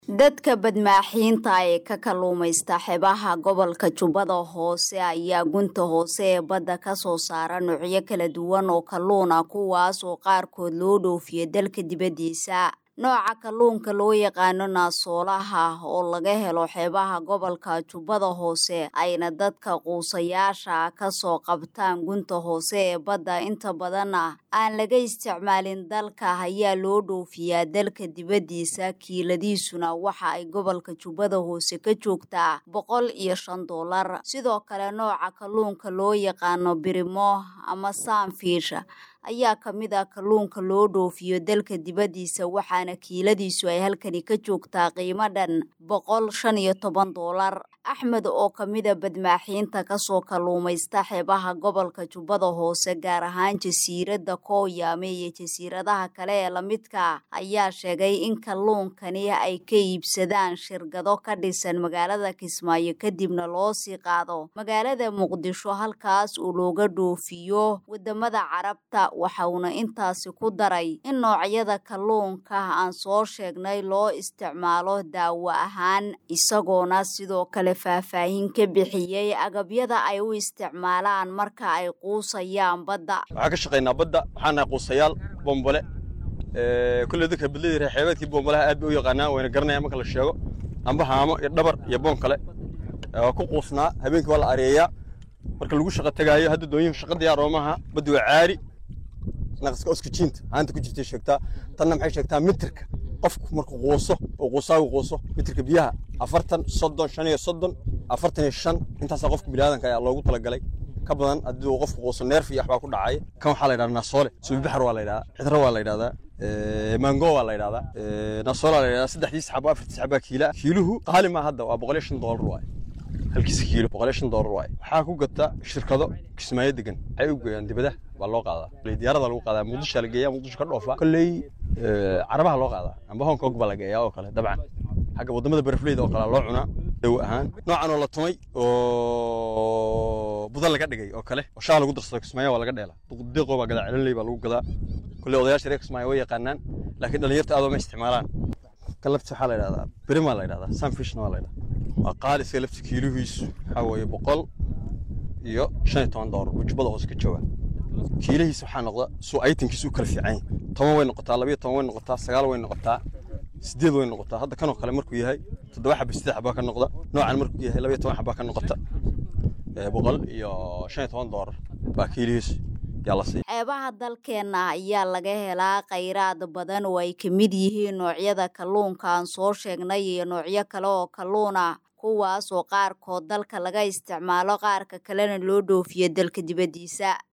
dadka badmaaxiinta ee ka kalluumaysta xeebaha gobolka jubbada hoose ayaa gunta hoose ee badda ka soo saara noocyo kala duwan oo kalluun ah kuwaas oo qaarkood loo dhoofiyo dalka dibaddiisa nooca kalluunka loo yaqaano naasoolaha oo laga helo xeebaha gobolka jubbada hoose ayna dadka quusayaasha ka soo qabtaan gunta hoose ee badda inta badanna aan laga isticmaalin dalka ayaa loo dhoofiyaa dalka dibaddiisa kiiladiisuna waxa ay gobolka jubbada hoose ka joogtaa boqol iyo shan doolar sidoo kale nooca kalluunka loo yaqaano birimo ama saanfiish ayaa ka mid ah kalluunka loo dhoofiyo dalka dibaddiisa waxaana kiiladiisu ay halkani ka joogtaa qiimo dhan boqol shan iyo toban doolar axmed oo ka mida badmaaxiinta kasoo kalluumaysta xeebaha gobolka jubbada hoose gaar ahaan jasiiradda kooyaame iyo jasiiradaha kale ee lamidka ayaa sheegay in kalluunkani ay ka iibsadaan shirkado ka dhisan magaalada kismaayo kadibna loo sii qaado magaalada muqdisho halkaas uu looga dhoofiyo wadamada carabta waxauna intaasi ku daray in noocyada kalluunka aan soo sheegnay loo isticmaalo daawo ahaan isagoona sidoo kale faahfaahin ka bixiyey agabyada ay u isticmaalaan marka ay quusayaan badda waxaan ka shaqaynaa badda waxaan nahay quusayaal bombole kulley dadka badladii reer xeebeedkii bombolaha aad bay u yaqaanaan wayna garanayaan marka la sheego amba haamo iyo dhabar iyo boon kale waa ku quusnaa habeenkii waa la areeyaa marka lagu shaqa tegaayo hadda doonyihin shaqa diyaar oomaha badda waa caari naqaska oskijiinta haanta ku jirtay sheegtaa tanna maxay sheegtaa mitirka qofku markuu quuso oo quusaagu quuso mitirka biyaha afartan soddon shan iyo soddon afartan iyo shan intaasaa qofka biniaadanka ayaa loogu talagalay ka badan haddii uu qofku quuso neerf iyo waxbaa ku dhacaya kan waxaa la yidhahdaa nasoole subibaxar waa la yidhahdaa cidro waa la yidhahdaa mango waa la yidhahdaa nasoole waa la yidhahdaa saddexdiis xabo afartiis xabaa kiila kiiluhu qaali maa hadda waa boqol iyo shan doolar waaye halkiisa kiilo boqol iyo shan doolar waaye waxaa ku gata shirkado kismaayo degan waxay u geeyaan dibadaha baa loo qaadaa diyaarada lagu qaadaa muqdisho la geeyaa muqdisho ka dhoofa kolley carabaha loo qaadaa amba hong kong baa la geeyaa oo kale dabcan xagga waddamada barafleyda oo kale loo cunaa dawo ahaan noocan oo la tumay oo budan laga dhigay oo kale oo shaha lagu darsado kismaayo waa laga dheela diqo baa gadaa celinley baa lagu gadaa kolley odayaasha reer kismaayo way yaqaanaan laakiin dhallinyarta aad ma isticmaalaan kalabti waxaa la yidhahdaa birimaa la yidhahdaa sunfishna waa la yidhahdaa waa qaali iska lafti kiilihiisu waxaa weeye boqol iyo shan iyo toban doolar oo jubbada hoose ka jooga kiilihiisa waxaa noqda suu aytankiisu u kala fiican yahay toban way noqotaa labiyo toban way noqotaa sagaal way noqotaa sideed way noqotaa hadda kanoo kale markuu yahay toddoba xaba sideed xabaa ka noqda noocan markuu yahay labiyo toban xabaa ka noqota boqol iyo shan iyo toban doolar baa kiilihiisu xeebaha dalkeenna ayaa laga helaa khayraad badan oo ay ka mid yihiin noocyada kalluunka aan soo sheegnay iyo noocyo kale oo kalluun ah kuwaas oo qaarkood dalka laga isticmaalo qaarka kalena loo dhoofiyo dalka dibaddiisa